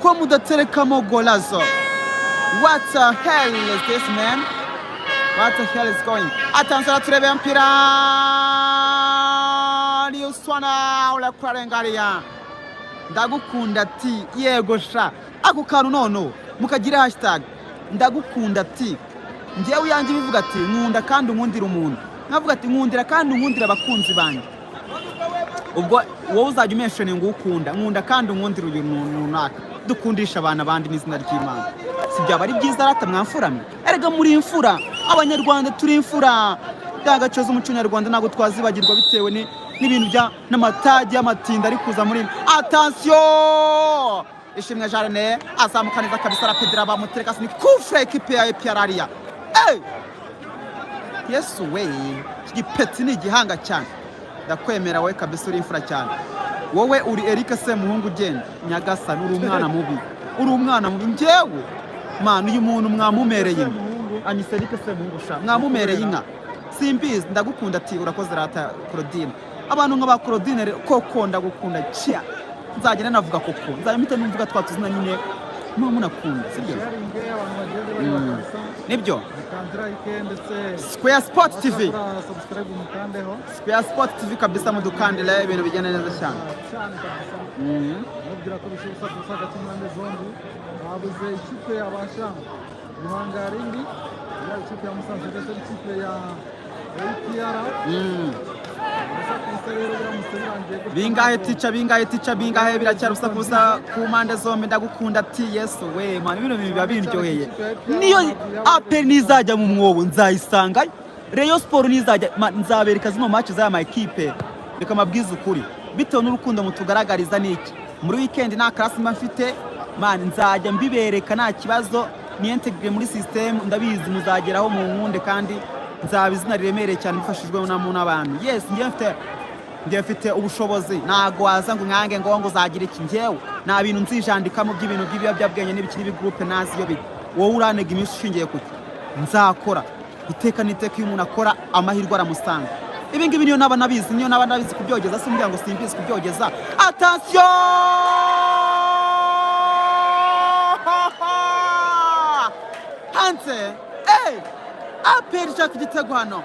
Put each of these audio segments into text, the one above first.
ko mudaterekamo golazo what the hell is this man what the hell is going atanzara turebe mpira riuswana urakurengaria ndagukunda ati yego sha ako kantu noneho mukagira hashtag ndagukunda ati ngewe uyange ibivuga ati nkunda kandi unkundira umuntu nkavuga ati nkundira kandi unkundira abakunzi banjye ubwo wowe uzajya umesheni ngo ukunda nkunda kandi unkundira uyu runaka dukundisha abantu abandi n'izina ry'imana si byaba ari byiza rata mwamfurame erega muri imfura abanyarwanda turi imfura ndangagaciro z'umuco nyarwanda ntabwo twazibagirwa bitewe n'ibintu bya n'amatage y'amatinda ari kuza muri atansiyo ishimwe jarine azamuka neza kabisa rapidira bamutereka si ni kufure ekipe ya epiyarariya eee yesu we iki gipeti ni igihanga cyane ndakwemera wowe kabisa uri imfura cyane wowe uri erike se muhungu ugenda nyagasani uri umwana mubi uri umwana mubi ngewe mwana uyu muntu mwamumereye inka anyise erike se muhungu ushaka mwamumereye inka simbizi ndagukunda ati urakoze rata korodine abantu nka ba korodine rero koko ndagukunda cya nzagenda navuga koko nzajya mpita numvuga twa tuzina nyine muba munakunda sibyo nibyo Square Sport TV. Square Sport TV kabisa mudukandire ibintu bigenda neza cyane mubwira ko bishoboka gusaka cy'impande zombi babuze ikipe yabasha guhangara indi ya ikipe ya musanze ndetse n'ikipe ya apr bingahe tica bingahe tica bingahe biracyari ubusa ku busa ku mpande zombi ndagukunda ati yesu we mwana ibintu biba biryoheye niyo aperi nizajya mu mwobo nzayisanga reyo siporo nizajya ma- nzabereka zino maci z'aya makipe reka mabwize ukuri bitewe n'urukundo mutugaragariza niki muri wikendi nta karasi mba mfite mani nzajya mbibereka nta kibazo niyentegire muri sisitemu ndabizi muzageraho mu nkunde kandi nzaba izina riremereye cyane mufashijwemo n'amu n'abantu yesi ngewe mfite njye mfite ubushobozi ntabwo waza ngo nkange ngo ngo uzagira iki ngewe nta bintu nzijandikamo by'ibintu by'ibiyobyabwenge n'ibikiri bigurupe nazi iyo biri wowe urantega iminsi ushingiye ku cyo nzakora iteka n'iteka iyo umuntu akora amahirwe aramusanga ibi ngibi niyo naba nabizi niyo naba nabizi kubyogeza si umuryango simbizi kubyogeza atansiyo hanze eee aperi ishaka igitego hano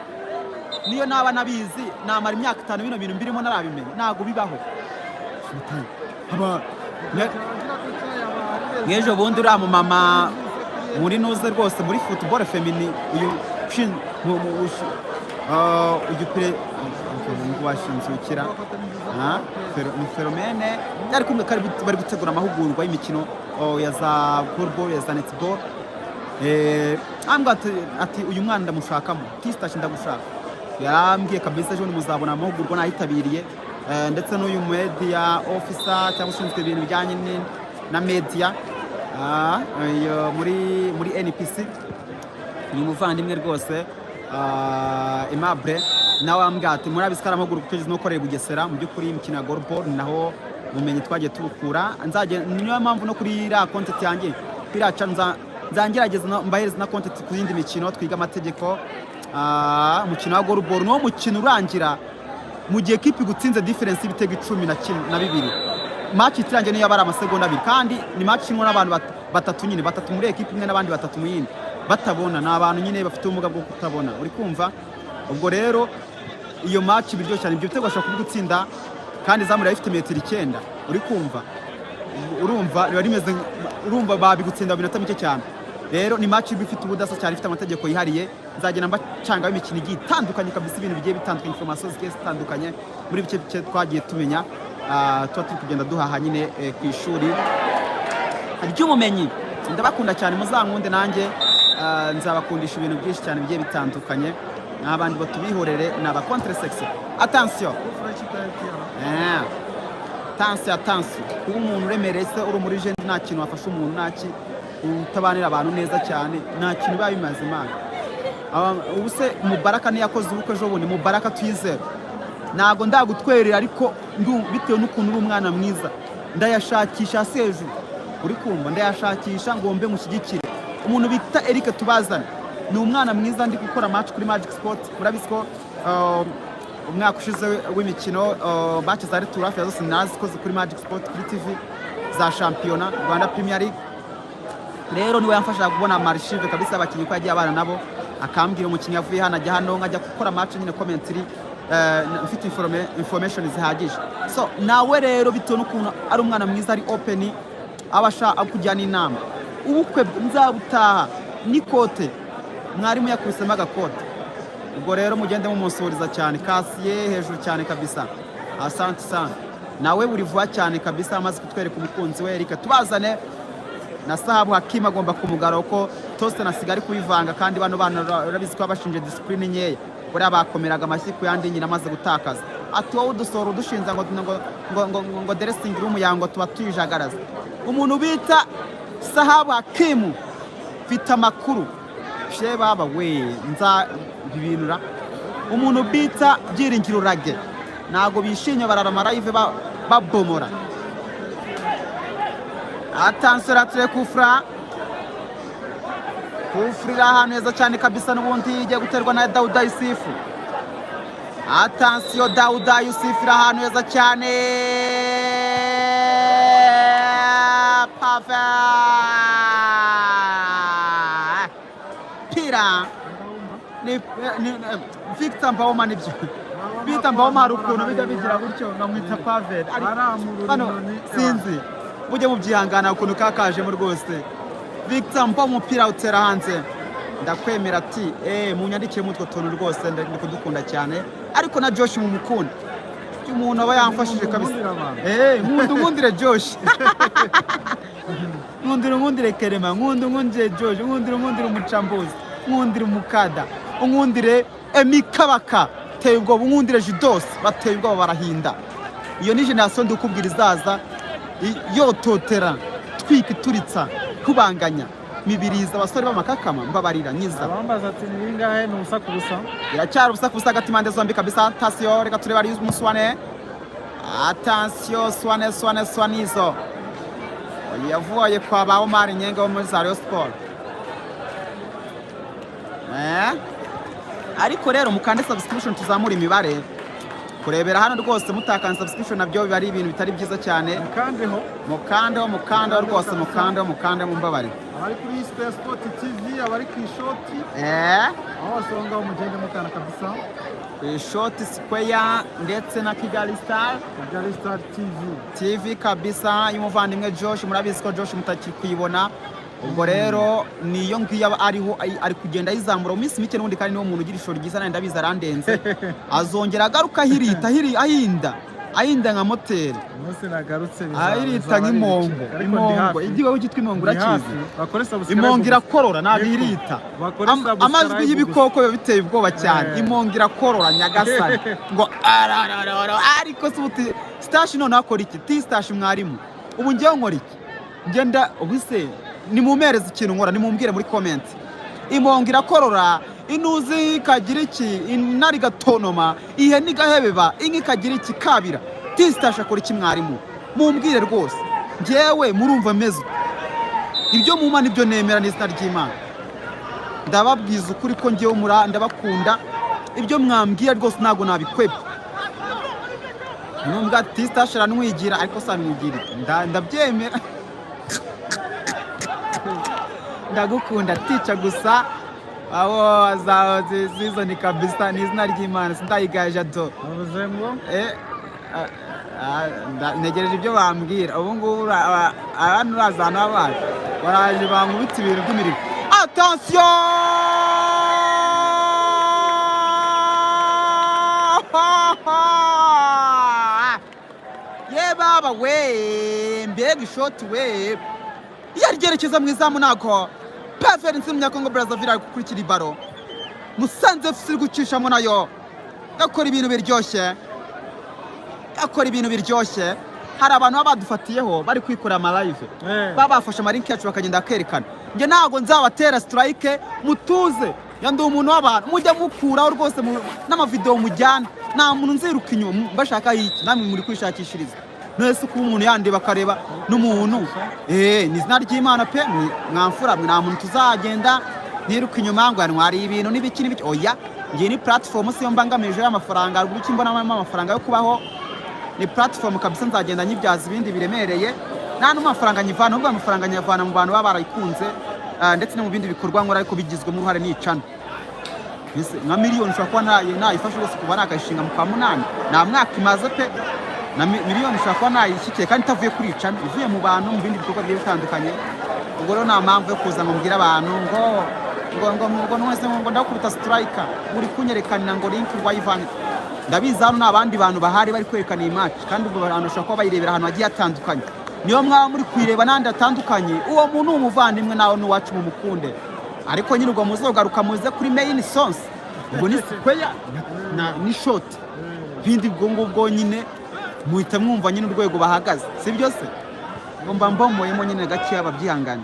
niyo naba nabizi namara imyaka itanu bino bintu mbirimo narabimenya ntabwo bibaho Aba- ne- nk'ejo bundi uriya mumama muri nuze rwose muri futuboro femini uyu ushin- mu- mu- ushi- ah, uyu pere washinzukira feromene yari kumwe ko ari gut- bari gutegura amahugurwa y'imikino oh, ya za golball ya za netball ambwa ati uyu mwana ndamushakamo kisitashi ndagushaka yarambwiye kabisa ejo bundi muzabona amahugurwa nayitabiriye Eh, ndetse n'uyu media officer cyangwa ushinzwe ibintu bijyanye ni- na media ah, iyo muri muri npc ni umuvandimwe rwose ah, aimable nawe wambwira ati murabizi ko ari amahugurwa tugeze n'ukoreye i bugesera mu by'ukuri imikino ya goluboro ni naho ubumenyi twagiye tubukura nzajya niyo mpamvu no kuri iriya kontenti yanjye iriya cano nza- nzangerageza no- mbahereze na kontenti ku yindi mikino twiga amategeko ah, umukino wa goluboro niwo mukino urangira mu gihe kipe igutsinze diferensi y'ibitego icumi na kimwe- na bibiri maci itirangiye niyo yaba ari amasegonda abiri kandi ni maci irimo n'abantu bat- batatu nyine batatu muri ekipe imwe n'abandi batatu mu yindi batabona ni abantu nyine bafite ubumuga bwo kutabona uri kumva ubwo rero iyo maci biryoshye cyane ibyo bitego bashobora kubigutsinda kandi izamu riba rifite metero icyenda uri kumva urumva riba rimeze nk- urumva babigutsinda mu minota mike cyane rero ni match iba ifite ubudasa cyane ifite amategeko yihariye nzagenda mbacangaho imikino igiye itandukanye kabisa ibintu bigiye bitandukanye information zigiye zitandukanye muri bike bike twagiye tumenya ah, tuba turi kugenda duhaha nyine eh, ku ishuri ry'ubumenyi ndabakunda cyane muzankunde nanjye ah, nzabakundisha ibintu byinshi cyane bigiye bitandukanye n'abandi batubihorere ni aba contre sexe attention Ah. tansi ya tansi kuba umuntu uremereye se uri muri jeni nta kintu wafasha umuntu nta ki utabanira abantu neza cyane nta kintu biba bimaze imana Aba- ubu se mubaraka ntiyakoze ubukwe ejo bundi mubaraka tuyizere ntabwo ndagutwerera ariko ndu- bitewe n'ukuntu uri umwana mwiza ndayashakisha si hejuru uri kumva ndayashakisha ngo mbe mushyigikire umuntu bita eric tubazane ni umwana mwiza ndi gukora match kuri magic sport murabizi ko um, umwaka ushize w'imikino uh, bacu za retour hafi ya zose narazikoze kuri magic sport kuri tv za shampiyona rwanda premier league rero niwe yamfasha kubona marishive kabisa abakinnyi ko yagiye abana nabo akambwira umukinnyi avuye hano ajya hano nkajya gukora match nyine commentary eh, na- mfite informe- information zihagije so nawe rero bitewe n'ukuntu ari umwana mwiza ari open abasha akujyana inama ubukwe nzabutaha n'ikote mwarimu yakubisemo agakote ubwo rero mugende mumusuhuriza cyane kasiye hejuru cyane kabisa asante sana nawe buri vuba cyane kabisa amaze kutwereka umukunzi we reka tubazane na sahabu hakimu agomba kumugara kuko tosite nasigari kuyivanga kandi bano bana ura- urabizi ko babashinje disipurine nkeya buriya bakomeraga amashyi ku yandi nyina amaze gutakaza ati wowe udusora udushinja ngo ngo ngo ngo ngo, ngo deresingi rumu yango tuba tuyijagaraza umuntu bita sahabu hakimu mfite amakuru she baba we nza bibinura umuntu bita byiringiro urage ntabwo bishimye bararama live ba- babomora Attention ratire kufra kufra iri ahantu heza cyane kabisa n'ubundi igiye guterwa na dawuda yusufu atansiyo dawuda yusufu iri ahantu heza cyane pafe pira Mbawuma. ni, ni, ni victor mbawoma nibyo bita mbawoma hari ukuntu bijya bigira gutyo nkamwita paveri Baramurura hano inyoni, sinzi mujye mubyihangana ukuntu kakajemo rwose victor mba umupira utera hanze ndakwemera ati eee munyandikire muri utwo tuntu rwose nda- ndi kudukunda cyane ariko na josh mumukunda umuntu aba yamfashije kabisa Nkundira abantu. eee nkunda unkundire josh nkundira unkundire kerema nkunda unkundire josh nkundira unkundire umucambuzi nkundire umukada unkundire emikabaka teye ubwoba unkundire judos bateye ubwoba barahinda iyo ni generasiyo ndikubwira izaza i- yototera twika ituritsa kubanganya mibiriza abasore b'amakakama mbabarira nyiza Abambaza ati ni bingahe ni ubusa ku busa biracyari ubusa ku busa hagati impande zombi kabisa tansiyo reka turebe ari umuswane atansiyo swane swane swanizo yavuye kwa ba omari nyenga wo muri za Rayon siporo ariko rero mukande subscription tuzamura imibare kurebera hano rwose mutakana subscription nabyo biba ari ibintu bitari byiza cyane mukandeho mukandeho mukandeho rwose mukandeho mukandeho mumbabare abari kuri Super Sport TV abari ku ishoti Eh? aho wasanga umugende mutana kabisa ku ishoti sikweya ndetse na kigali sitari ku bya Star TV TV kabisa y'umuvandimwe Josh murabizi ko Josh mutakiri kuyibona ubwo rero niyo ngiyo aba ariho ari- ari kugenda ayizamura mu minsi mike n'ubundi kandi niwo muntu ugira ishoro ryiza nanjye ndabizi arandenze azongera agaruka ahirita ahiri- ahinda ahinda nka moteri umunsi nagarutse bizaba- ahirita bizaba ari nk'impongo ibiki. Ariko ndi impongo hafi. igiwe cyitwa impongo Ndi hafi. urakizi bakore subscribe impongo gusa. irakorora ntabwo Yego. irita Bakore Am- subscribe amajwi gusa. y'ibikoko biba biteye ubwoba cyane Eh. impongo irakorora nyagasani ngo arararara ariko se uti sitashi none akora iki ti sitashi mwarimu ubu ngewe nkora iki ngenda ubise nimumereze ikintu nkora nimumbwire muri komenti impongo irakorora inuzi ikagira iki intare igatonoma ihene igahebeba inka ikagira iki kabira ti sitashi akora iki mwarimu mumbwire rwose ngewe murumva meze ute? ibyo muma nibyo nemera n'izina ry'imana ndababwiza ukuri ko ngewe mura ndabakunda ibyo mwambwira rwose ntabwo nabikwepfa numbwa ati sitashi aranwigira ariko se aranwigira iki? Nda- ndabyemera ndagukunda tica gusa abo za- zi- zizoni kabisa ni izina ry'imana sindayigaje do bavuze ngo Eh, ah, ah, nda- ntegereje ibyo bambwira ubu ngubu ura- aba- abantu urazana abantu baraje bankubita ibintu by'imirimo atansiyo ye baba we mbega ishoti we iyo aryerekeza mu izamu ntabwo peferensi w'umunyakongo brazzaville ari gukurikira ibaro musanze fc iri gucishamo nayo gakora ibintu biryoshye akora ibintu biryoshye hari abantu baba badufatiyeho bari kwikorera amalive eh baba bafashe amarinki yacu bakagenda bakerekana njye ntabwo nzabatera siturayike mutuze ya ndi umuntu w'abantu mujya mukuraho rwose mu- n'amavidewo mujyana nta muntu nziruka inyuma mu- mbashakaho iki namwe muri kwishakishiriza mwese kuba umuntu yandeba akareba n'umuntu eee ni izina ry'imana pe ni- mwamfura mwe nta muntu tuzagenda niruka inyuma ngo yantwariye ibintu n'ibiki n'ibiki oya ngiye ni puratifomu siyo mbangamije y'amafaranga haruguru icyo mbonamo amafaranga yo kubaho ni puratifomu kabisa nzagenda nyibyaza ibindi biremereye nta n'amafaranga nyivana ahubwo amafaranga nyavana mu bantu baba barayikunze ah, ndetse no mu bindi bikorwa nkora ariko bigizwemo uruhare n'icana Mbese nka miliyoni ushobora kuba nayo- nayifashe rwose kuba nakayishinga mu kwa munani nta mwaka imaze pe na mi- miliyoni ushobora kuba nayishyikiye kandi itavuye kuri icana ivuye mu bantu mu bindi bikorwa bigiye bitandukanye ubwo rero nta mpamvu yo kuza ngo mbwire abantu ngo ngo ngo ngo mwese ngo ndakubita siturayika uri kunyerekanira ngo linki wayivanye ndabizi hano ni abandi bantu bahari bari kwerekana iyi match kandi ubwo abantu bashobora kuba bayirebera ahantu hagiye hatandukanye niyo mwaba muri kuyireba n'ahandi hatandukanye uwo muntu ni umuvandimwe nawe ni uwacu mumukunde ariko nyine ubwo muzogaruka muze kuri main songs ubwo ni square na ni short bindi ubwo ngubwo nyine muhita mwumva nyine urwego bahagaze si byo se ngo mba mbomoyemo nyine gakeya babyihangane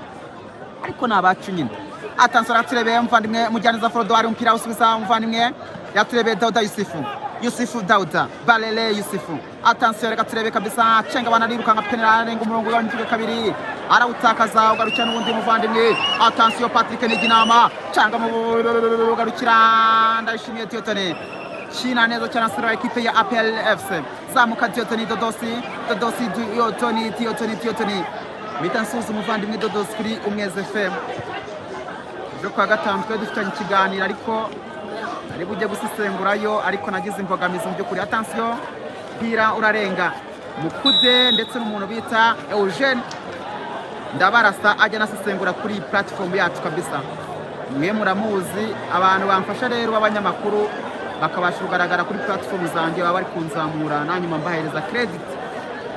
ariko ni abacu nyine atansoro yaturebeye muvandimwe mujyaniza forodowari umupira awusubiza muvandimwe yaturebeye dawuda yusufu yusufu dawuda barere yusufu atansoro reka turebe kabisa cenga abana arirukanka penera arenga umurongo ugabanyijwe kabiri arawutakaza ugarukira n'ubundi muvandimwe atansiyo patrick niginama canga mu bugarukira ndayishimiye tiyotone shina neza cyane sura ekipe ya APL FC zamuka Diotoni Dodosi Dodosi Diotoni Diotoni Diotoni bita nsuzu umuvandimwe Dodosi kuri Umwezi FM byo kwa gatanu twari dufitanye ikiganiro ariko ari bujye gusesengurayo ariko nagize imbogamizi mu by'ukuri atansiyo mpira urarenga mukude ndetse n'umuntu bita Eugene ndabarasa ajya anasesengura kuri platform yacu kabisa mwe muramuzi abantu bamfasha rero b'abanyamakuru bakabasha kugaragara kuri platform zanjye baba bari kunzamura nanyuma mbahereza credit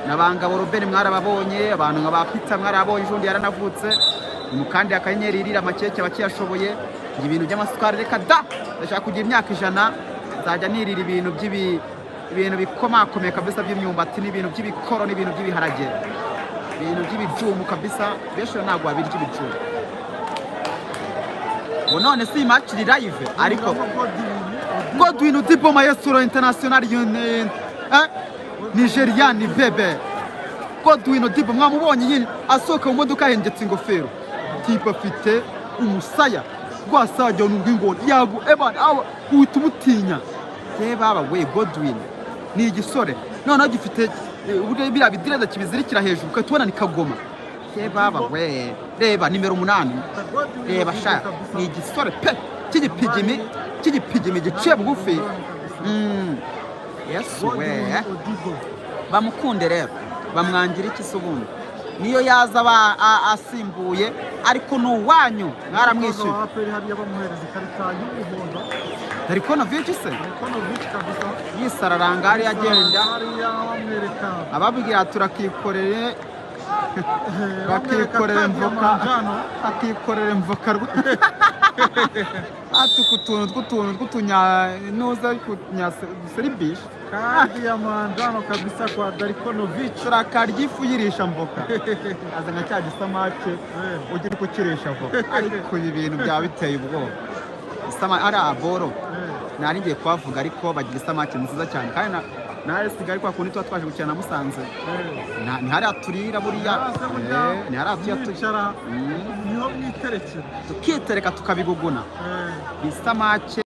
nabangabo robert mwarababonye abantu nka ba pita mwarabonye ejo bundi yaranavutse umukandi akanyenyeri irira amakeke abakiyashoboye ngo ibintu by'amasukari reka da ndashaka kugira imyaka ijana nzajya nirira ibintu by'ibi ibintu bikomakomeye kabisa by'imyumbati n'ibintu by'ibikoro n'ibintu by'ibiharage ibintu by'ibicumu kabisa benshi ntabwo babirya ibicumu ngo none si match iri live ariko Godwin Udipo maestro international union eh? Nigerian bebe Godwin Udipo mwamubonye nyine asohoka mu modoka yahengetse ingofero tipo afite umusaya rwasajya n'ubwo ingona yago eban awa uhita umutinya ye baba we Godwin ni igisore noneho gifite eh, buriya biriya bidireza kibizirikira hejuru ukahita ubona ni kagoma ye baba we reba nimero umunani reba sha ni igisore pe cy'igipigimi cy'igipigimi giciye bugufi Mm. yesu we bamukunde rero bamwangira iki se ubundi niyo yaza aba a- asimbuye ariko ni uwanyu mwaramwishyuye aperi hariya bamuhereza ikarita y'umuhondo dore konovici se ikonovici kabisa yisararanga hariya agenda hariya bamwereka ababwira turakikoreye bamwereka bakikorera kadi ya mvoka manjano. akikorera imvoka rwa- atuka utuntu tw'utuntu tw'utunyanuza tunyaseribishi kadi ya manjano kabisa kwa darikonovic turakarya ifu yirisha mvoka azana cya gisamake ujya uri kukirisha voka ariko ibi bintu byaba biteye ubwoba Isama- ariya boro nari ngiye kuhavuga ariko bagira isamake nziza cyane kandi na nawe sigaye kwa kundi tuba twaje gukina na musanze Na- ni hariya turira buriya Yaze burya Eh, ni hariya tuya turi mwicara Mm. niho mwiterekera tukitereka tukabiguguna Eh. isamake